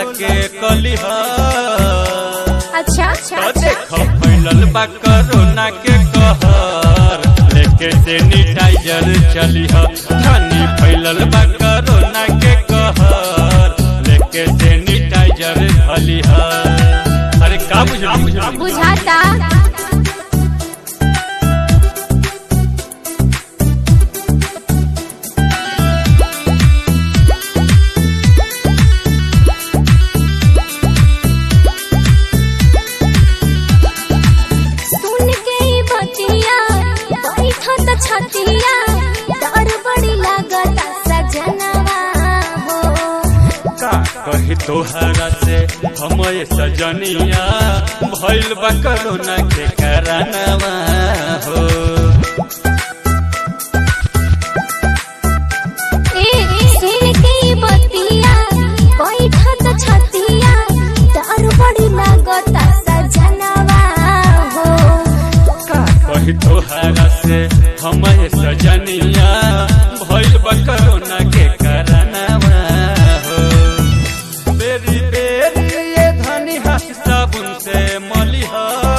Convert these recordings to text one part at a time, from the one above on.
के कलिह अच्छा तो देख फैलल बा कोरोना के कहर लेके सैनिटाइजर चलिह धनी फैलल बा कोरोना के कहर लेके सैनिटाइजर खलिह अरे का बुझली बुझाता सुन के ई बतिया बैठत छतिया डर बड़ी लागता सजनवा हो का कही तोहरा से हम सजनिया भइल बा कोरोना के कारणवा हो ए सुन के ई बतिया बैठत छतिया डर बड़ी लागता सजनवा हो का कही तोहरा से हम सजनिया भइल बा कोरोना के कारणवा हो बेरी बेरी ये धनी हाथ साबुन से मलिह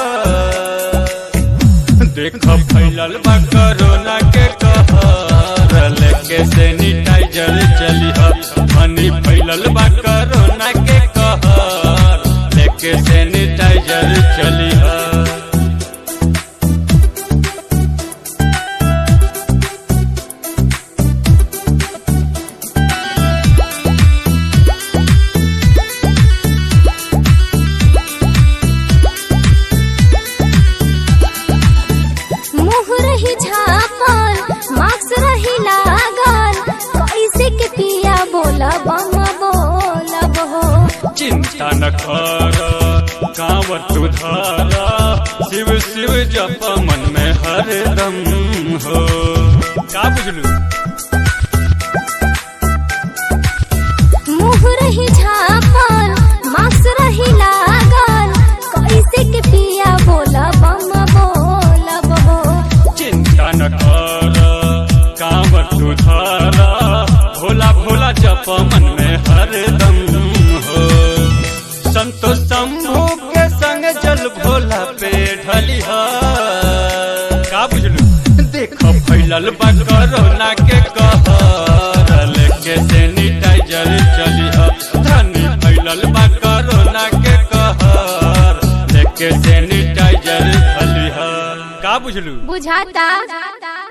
देख फैलल बा कोरोना के कहर लेके सैनिटाइजर चलिह धनी फैलल बा कोरोना के कहर लेके सैनिटाइजर चलिह मुँह रही झापल मास्क रही लागल कैसे के पिया बोलब हम बोलब हो चिंता न कर कांवर तू धारा शिव शिव जप मन में हरदम हो का बुझलू मुँह रही झापल मास्क रही लागल कैसे के पिया बोलब हम बोलब हो चिंता न कर कांवर तू धारा भोला भोला जप मन में हरदम हो संतो शंभू के संग जल भोला पे ढलिह का बुझलू देख फैलल बा कोरोना के कहर लेके सैनिटाइजर चलिह धनी फैलल बा कोरोना के कहर लेके सैनिटाइजर खलिह का बुझलू बुझाता